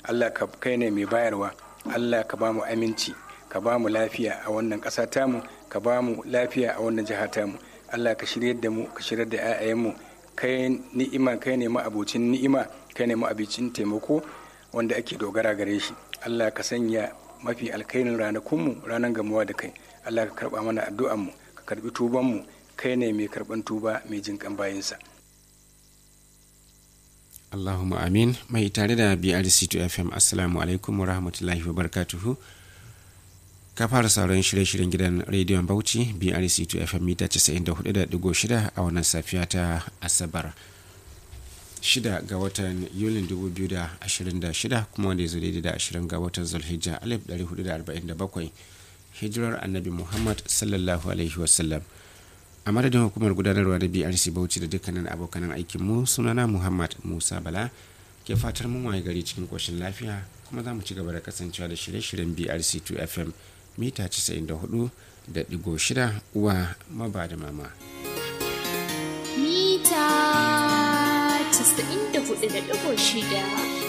Allah ka kai ne mai bayarwa Allah ka ba mu aminci ka ba mu lafiya a wannan ƙasa tamu ka ba mu lafiya a wannan jiha tamu Allah ka shirya da mu ka shirya da 'ya'yanmu kai ni'ima kai ne ma'abocin ni'ima kai ne ma'abicin taimako wanda ake dogara gare shi Allah ka sanya mafi alkairin ranakunmu ranar gamuwa da kai Allah ka karba mana addu'anmu ka karbi tubanmu kai ne mai karban tuba mai jinkan bayansa Allahumma amin mai tare da BRC2 FM assalamu alaikum wa rahmatullahi wa barakatuhu ka fara sauran shirye-shiryen gidan rediyon Bauchi BRC2 FM mita 94.6 a wannan safiya ta Asabar 6 ga watan Yulin 2026 kuma wanda ya zo daidai da 20 ga watan Zulhijja 1447 hijirar Annabi Muhammad sallallahu alaihi wasallam a madadin hukumar gudanarwa da brc bauchi da dukkanin abokanan aikinmu sunana muhammad musa bala ke fatar mun waye gari cikin koshin lafiya kuma za mu ci gaba da kasancewa da shirye-shiryen brc 2 fm mita 94.6 uwa maba da mama mita 94.6